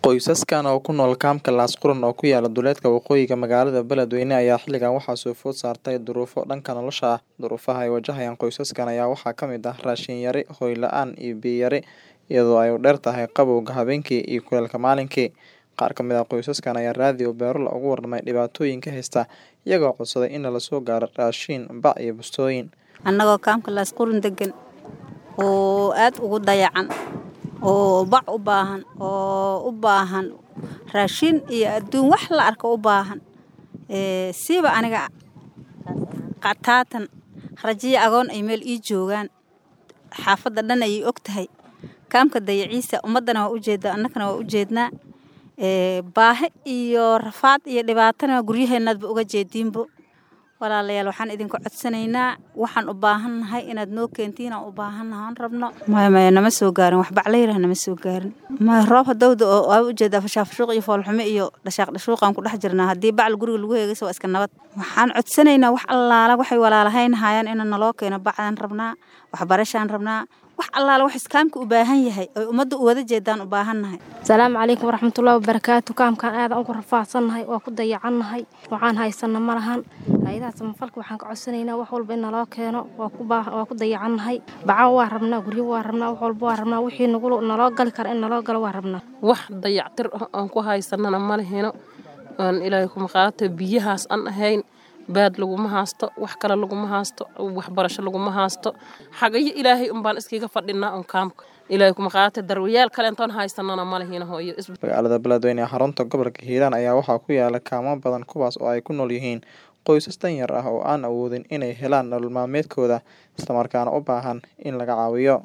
Qoysaskan oo ku nool kaamka Laasqurun oo ku yaala duleedka waqooyiga magaalada Beledweyne ayaa xilligan waxaa soo food saartay duruufo dhanka nolosha ah. Duruufaha ay wajahayaan qoysaskan ayaa waxaa ka mid ah raashin yari, hoy la'aan iyo biyo yari, iyadoo ay u dheer tahay qabowga habeenkii iyo kulaylka maalintii. Qaar ka mid ah qoysaskan ayaa raadiyo Beerula uga warramay dhibaatooyinka haysta, iyagoo codsaday in lala soo gaaro raashin, bac iyo bustooyin. annagoo kaamka laasqurun degan oo aad ugu dayacan oo bac u baahan oo u baahan raashin iyo adduun wax la arko u baahan ee siiba aniga qataatan rajiyo agoon ay meel ii joogaan xaafadda dhan ayay og tahay kaamka dayaciisa ummaddana waa u jeedaa annagana waa u jeednaa ee baahi iyo rafaad iyo dhibaatana guryaheennaadba uga jeediinbo walaalayaal waxaan idinku codsanaynaa waxaan u baahannahay inaad noo keentiin aan u baahannahay aan rabno maya maya nama soo gaarin wax baclayraha nama soo gaarin maya roob hadowda oo waa u jeedaa fashaafashuuq iyo foolxumo iyo dhashaaq dhashuuqaan ku dhex jirnaa haddii bacal guriga lagu heegaysa waa iska nabad waxaan codsanaynaa wax allaala waxay walaalahayn hayaan inaan naloo keeno bacdaan rabnaa waxbarashaan rabnaa wax allaala wax iskaamka u baahan yahay oy ummadda u wada jeedaan u baahannahay asalaamu calaykum waraxmatullaahi wabarakaatu kaamkaan aadan ugu rafaadsannahay waa ku dayacannahay waxaan haysanna ma lahan hay-adaha samafalka waxaan ka codsanaynaa wax walba in naloo keeno waa ku baa waa ku dayacannahay baco waa rabnaa guryo waa rabnaa wax walba waa rabnaa wixii nagu naloo gali kara in naloo galo waa rabnaa wax dayactir ah aan ku haysanana ma lehino aan ilaahay kuma qaata biyahaas aan ahayn baad laguma haasto wax kale laguma haasto waxbarasho laguma haasto xagayo ilaahay unbaan iskiga fadhinaa un kaamka ilaahay kuma qaata darwayaal kale intaan haysanana ma lehino hooyo magaalada beledweyne ee xarunta gobolka hiiraan ayaa waxaa ku yaala kaamo badan kuwaas oo ay ku nool yihiin qoysas danyar ah oo aan awoodin inay helaan nolol maalmeedkooda islamarkaana u baahan in laga caawiyo